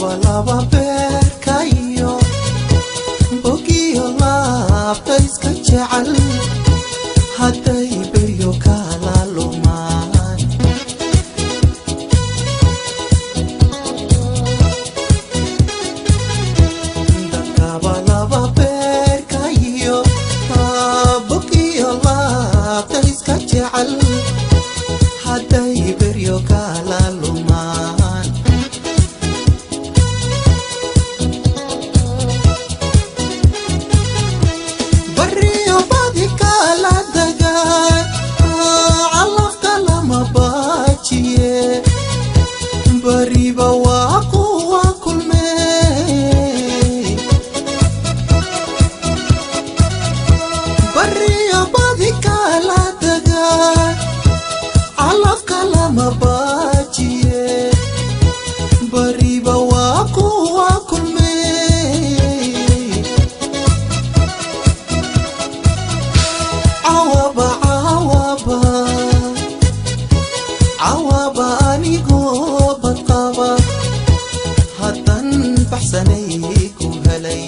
laba beerkayo bogiyo laabta iska jecel hadday beryo kala lumaan dadkaba laba beerkayo bogiyo laabta iska jecel hadday beryo kala lumaan barriyo badi kala dagaan calafka lama baajiye bariba waa kuwa kulmey barriyo badi kala dagaan calafka lama baajiye bariba waa kuwa kulmey cawaba cawaba cawaba anigoo badqaba haddan baxsanay ku helay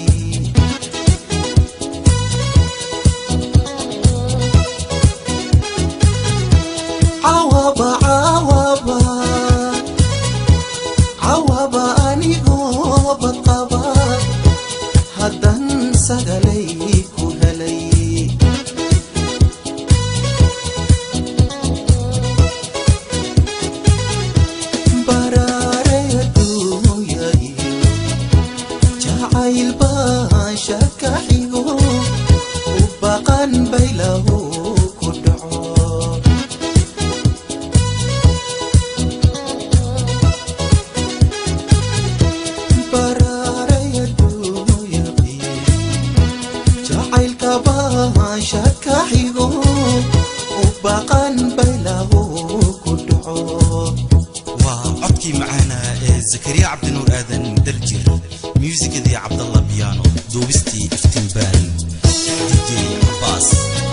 cawaba cawaba cawaba anigoo badqaba haddan sagalay ku helay baraaray adduunya iyo jacayl baan shaka xigo u baqan baylahu ku dhaco baraaray adduunya iyo jacaylka baan shaka xigo u baqan baylahu ku dhaco waa codkii macaana ee zakariya cabdinuur aadan daljir muusikadii cabdalla biyaano duubistii iftiinbaan dj cabaas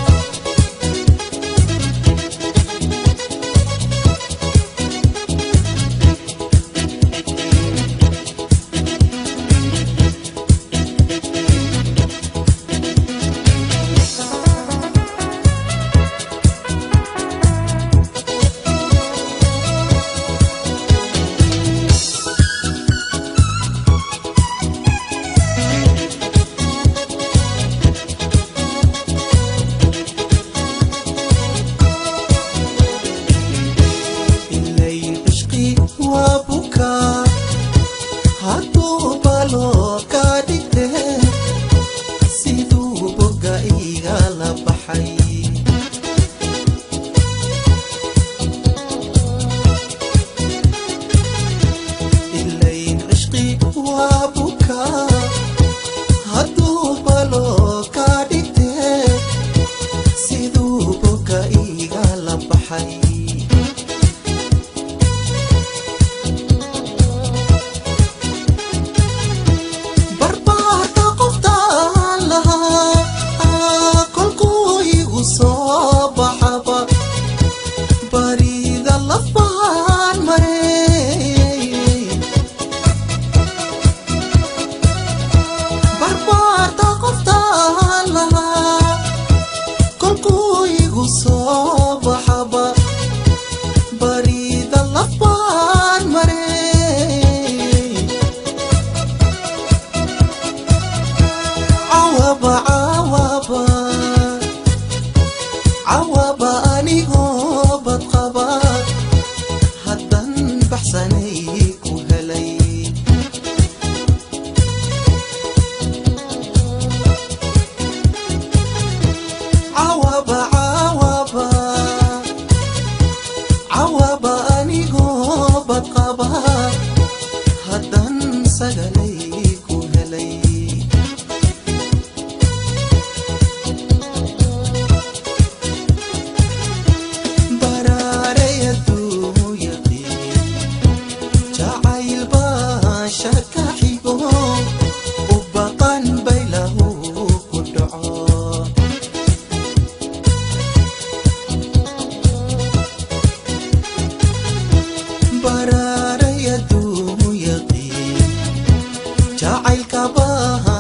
ilayn cishqi waa bukaa hadduu baloo ka dhigte siduu boga iga la baxay ilayn cishqi waa bukaa hadduu baloo ka dhigte siduu boga iga la baxay barbaarka qoftaan lahaa kolkuu igu soo baxaba barida lafaan mareey barbaarka qoftaan lahaa kolkuu igu soo baxaba barida lafaan mareey cawaba cawaba cawaba anigoo badqaba haddan baxsanay ku helay cawaba cawaba cawaba anigoo badqaba haddan sagalay ku helay baraaray adduunyadii jacayl baan shaka xigo u baqan baylahu ku dhaco baraaray adduunyadii jacaylka baa